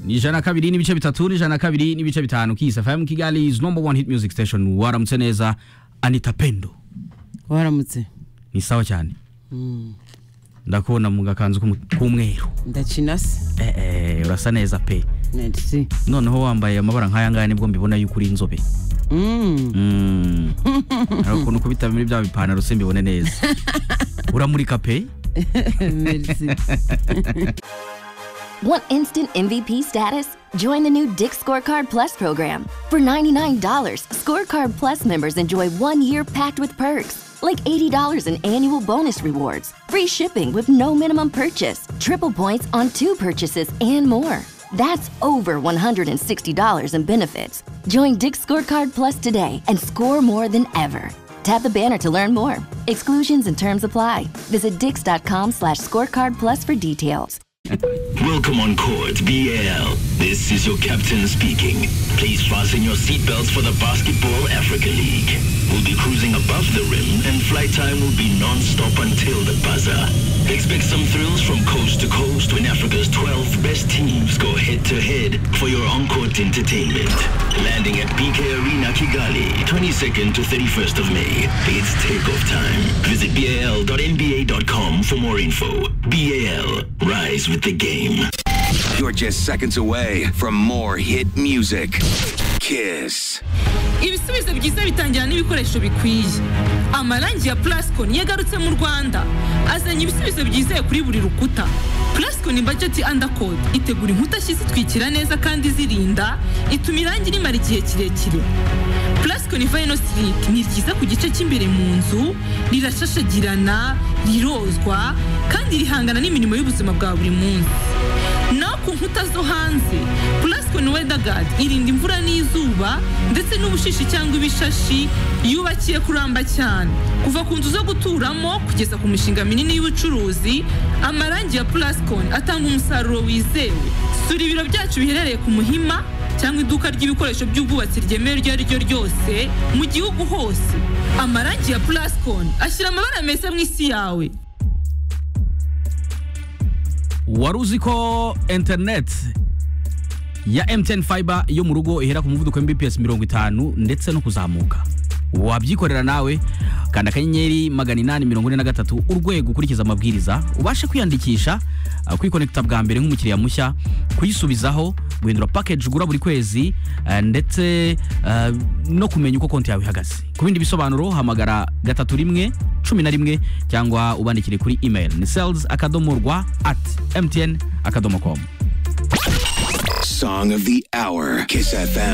ni ijana na kabiri n'ibice bitatu n'ijana na kabiri n'ibice bitanu kisa fayamu kigali is number one hit music station waramutse neza anita pendo waramutse ni sawa cyane ndakubona mu gakanzu k'umu- k'umweru ndakina se eh, eh, urasa neza pe ndetse noneho wambaye amabara nk'aya ngaya nibwo mbibona yuko uri inzobe Mm. hari ukuntu kubita muri bya bipantaro simbibone neza uramurika pe ndetse Want instant MVP status? Join the new Dick Scorecard Plus program. For $99, Scorecard Plus members enjoy one year packed with perks, like $80 in annual bonus rewards, free shipping with no minimum purchase, triple points on two purchases, and more. That's over $160 in benefits. Join Dick Scorecard Plus today and score more than ever. Tap the banner to learn more. Exclusions and terms apply. Visit dix.com slash scorecard plus for details. Welcome on court, BL. This is your captain speaking. Please fasten your seatbelts for the Basketball Africa League. We'll be cruising above the rim and flight time will be non-stop until the buzzer. Expect some thrills from coast to coast when Africa's 12 best teams go head-to-head for your on-court entertainment. Landing at BK Arena Kigali, 22nd to 31st of May. It's takeoff time. Visit bal.nba.com for more info. BAL, rise with the game. You're just seconds away from more hit music. Kiss. ibisubizo byiza bitangira n'ibikoresho bikwiye amarangi ya plascon yagarutse mu rwanda azanye ibisubizo byizewe kuri buri rukuta plascon budget undercoat itegura inkuta nshya zitwikira neza kandi zirinda ituma irangi rimara igihe kirekire plascon vino slick ni ryiza ku gice cy'imbere mu nzu rirashashagirana rirozwa kandi rihangana n'imirimo y'ubuzima bwa buri munsi naho ku nkuta zo hanze plascon weatherguard irinda imvura n'izuba ndetse n'ubushishi cyangwa ibishashi yubakiye kuramba cyane kuva ku nzu zo guturamo kugeza ku mishinga minini y'ubucuruzi amarangi ya plascon atanga umusaruro wizewe sura ibiro byacu biherereye ku muhima cyangwa iduka ry'ibikoresho by'ubwubatsi ryemewe iryo ari ryo ryose mu gihugu hose amarangi ya plascon ashyira amabara meza mu isi yawe wari uzi ko internet ya MTN fiber yo mu rugo ihera ku muvuduko mbps mirongo itanu ndetse no kuzamuka wabyikorera nawe kanda akanyenyeri magana inani mirongo ine na gatatu urwego ukurikiza amabwiriza ubashe kwiyandikisha uh, kwikonekita bwa mbere nk'umukiriya mushya kuyisubizaho guhindura package ugura buri kwezi uh, ndetse uh, no kumenya uko konti yawe ihagaze ku bindi bisobanuro hamagara gatatu rimwe cumi na rimwe cyangwa ubandikire kuri email ni sales akadomo rwa at mtn akadomo com Song of the hour. Kiss FM.